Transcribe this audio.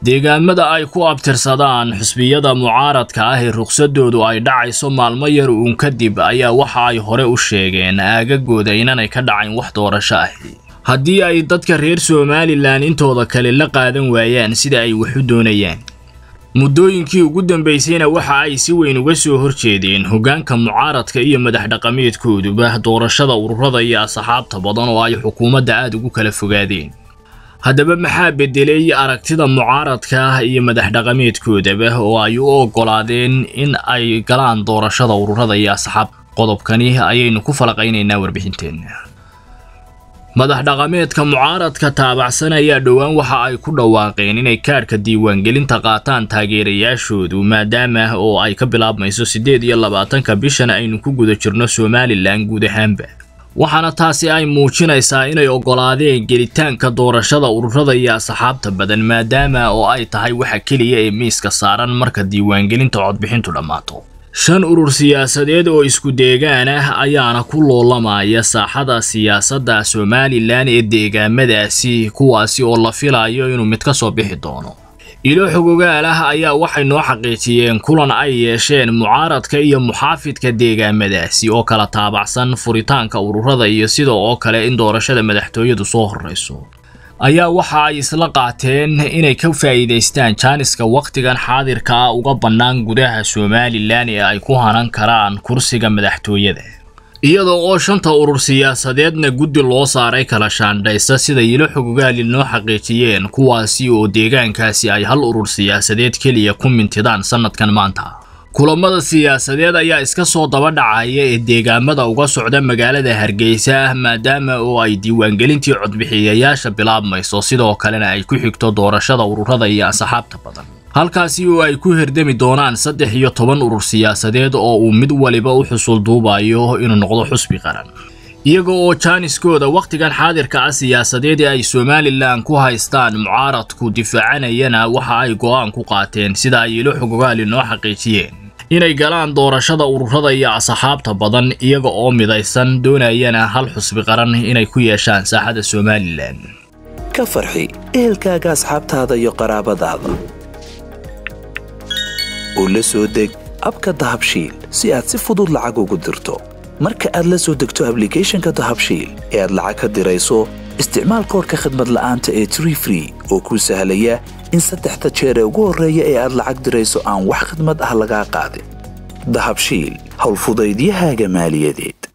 deegaamada ay ku abtirsadaan xusbiyada mucaaradka ah ee ruqsadoodu ay dhacayso maalmo yar uun kadib ayaa waxa ay hore u sheegeen aagagooda inanay ka dhacayn wax doorasho ahi haddii ay dadka reer somalilan intooda kale la qaadan waayaan sida ay wax u doonayaan muddooyinkii ugu dambaysayna waxa ay si weyn uga soo horjeedeen hoggaanka mucaaradka iyo madax dhaqameedkooduba doorashada ururada iyo asxaabta badan oo ay xukuumadda aada ugu kala fogaadeen haddaba maxaa beddelay aragtida mucaaradka iyo madax dhaqameedkoodaba oo ay u oggolaadeen in ay galaan doorashada ururada iyo asxaab qodobkani ayaynu ku falaqaynaynaa warbixinteenna madax dhaqameedka mucaaradka taabacsan ayaa dhowaan waxa ay ku dhawaaqeen inay kaadhka diiwaangelinta qaataan taageerayaashoodu maadaama oo ay ka bilaabmayso siddeed iyo labaatanka bishan aynu ku guda jirno somalilan guud ahaanba waxaana taasi ay muujinaysaa inay oggolaadeen gelitaanka doorashada ururada iyo asxaabta badan maadaama oo ay tahay waxa keliya ee miiska saaran marka diiwaangelinta codbixintu dhammaato shan urur siyaasadeed oo isku deegaan ah ayaana ku loolamaya saaxada siyaasadda somalilan ee deegaamadaasi kuwaasi oo la filayo inuu mid ka soo bixi doono ilo xogogaal ah ayaa waxay noo xaqiijiyeen kulan ay yeesheen mucaaradka iyo muxaafidka deegaamadaasi oo kala taabacsan furitaanka ururada iyo sida oo kale in doorashada madaxtooyadu soo horreyso ayaa waxa ay isla qaateen inay ka faa'iidaystaan jaaniska wakhtigan xaadirka ah uga bannaan gudaha somalilan ee ay ku hanan karaan kursiga madaxtooyada iyadoo oo shanta urur siyaasadeedna guddi loo saaray kala shaandhaysa sida ilo xogogaali noo xaqiijiyeen kuwaasi oo deegaankaasi ay hal urur siyaasadeed keliya ku mintidaan sannadkan maanta kulamada siyaasadeed ayaa iska soo daba dhacaya ee deegaamada uga socda magaalada hargeysa maadaama oo ay diiwaangelintii codbixiyayaasha bilaabmayso sidoo kalena ay ku xigto doorashada ururada iyo asxaabta badan halkaasi oo ay ku herdami doonaan saddex iyo toban urur siyaasadeed oo uu mid waliba u xusul duubayo inuu noqdo xusbi qaran iyaga oo jaaniskooda wakhtigan xaadirka ah siyaasadeed ee ay somalilan ku haystaan mucaaradku difaacanayana waxa ay go'aan ku qaateen sida ay ilo xogogaali noo xaqiijiyeen inay galaan doorashada ururada iyo asxaabta badan iyaga oo midaysan doonayana hal xusbi qaran inay ku yeeshaan saaxada somalilan ka farxi ehelkaaga asxaabtaada iyo qaraabadaada oo la soo deg abka dahabshiil si aad si fudud lacag ugu dirto marka aad la soo degto ablicathonka dahabshiil ee aad lacag ka dirayso isticmaal koorka khadmad la'aanta ee tree free oo kuu sahlaya in saddexda jeer ee ugu horreeya ee aad lacag dirayso aan wax khadmad ah lagaa qaadin dahabshiil howlfudaydiyahaaga maaliyadeed